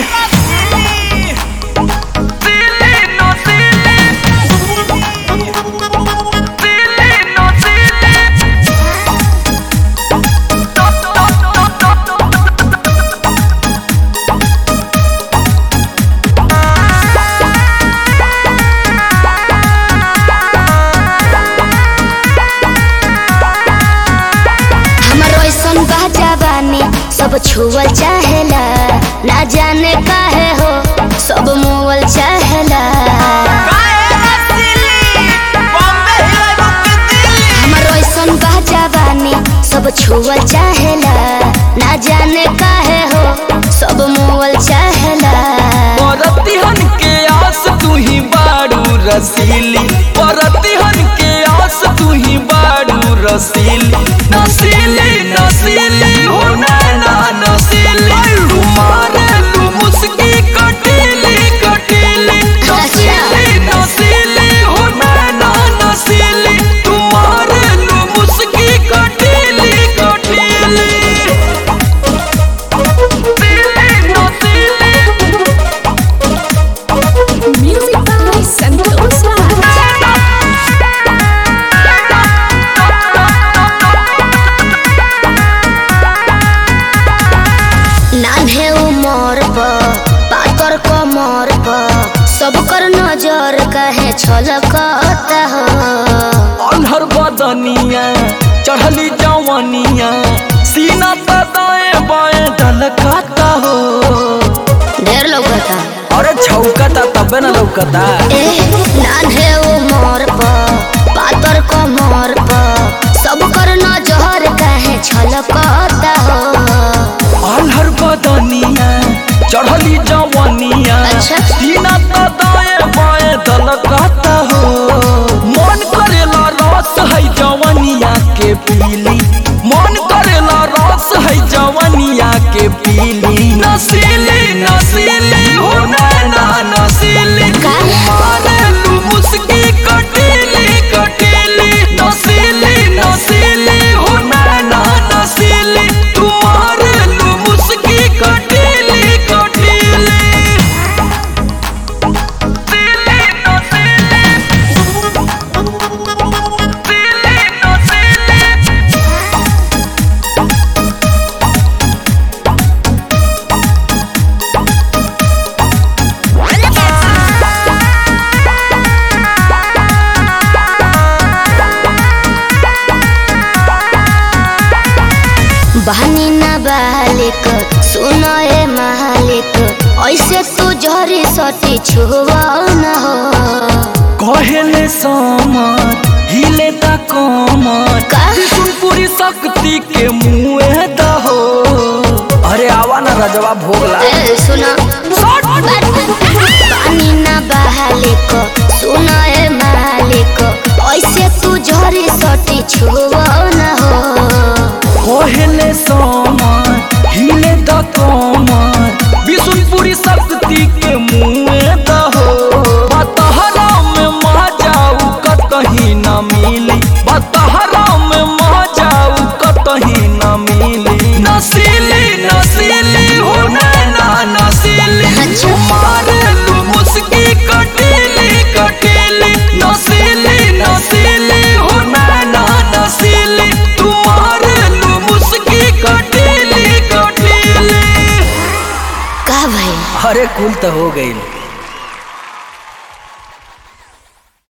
हमर ऐसन बाजा बानी सब छुअल चाहेला ना जाने काहे हो सब मोवल चाहेला हमर ऐसन बाजा बानी सब छुअल चाहेला ना जाने काहे हो सब मोवल चाहेला परतिहन के आस तू ही बारू रसीली परतिहन के आस तू ही बारू रसीली नसीली नसीली हो नैना नसीली तुम्हारे तू मुस्की कटीली कटीली नसीली नसीली हो नैना नसीली तुम्हारे तू मुस्की कटीली कटीली Music by Santosh Raj. नान्हे उमर पर पातर कमर पर सब कर नजर कहे छलकता हो अनहर बदनिया चढ़ली जवनिया सीना पे दाएं बाएं दलकाता हो ढेर लौकता अरे छौकता तबे न लौकता ए नान्हे उमर पर पातर कमर पर सब कर नजर कहे छलकता हो अनहर बदनिया चढ़ली जवनिया अच्छा। सीना पे दाएं बाएं दलकाता हो मन करेला रस है जवनिया के पीली मन करेला रस है जवनिया के पीली नसीली नसीली हो नैना नसीली का? मारे लू मुस्की कटीली कटीली नसीली नसीली हो नैना नसीली तुम्हारे लू मुस्की कटीली कटीली बहनी ना बालिक सुनो ए मालिक ऐसे तू जहरी सटी छुआ न हो कहले समर हिले त कमर का? पूरी शक्ति के मुँह दहो अरे आवा ना रजवा भोगला ए सुनो पानी ना बहालिक सुनो ए मालिक ऐसे तू झरी सटी छुआ न हो कहले समर हिले त कमर विष्णुपुरी शक्ति के मुँह दहो बतहरा में मह जाऊ कतही न मिली बतहरा में मह जाऊ कतही न मिली नसीली नसीली हो नैना नसीली अच्छा। मारे लू मुस्की कटीली कटीली नसीली नसीली हो नैना नसीली तुम्हारे लू मुस्की कटीली कटीली का भाई अरे कुल तो हो गई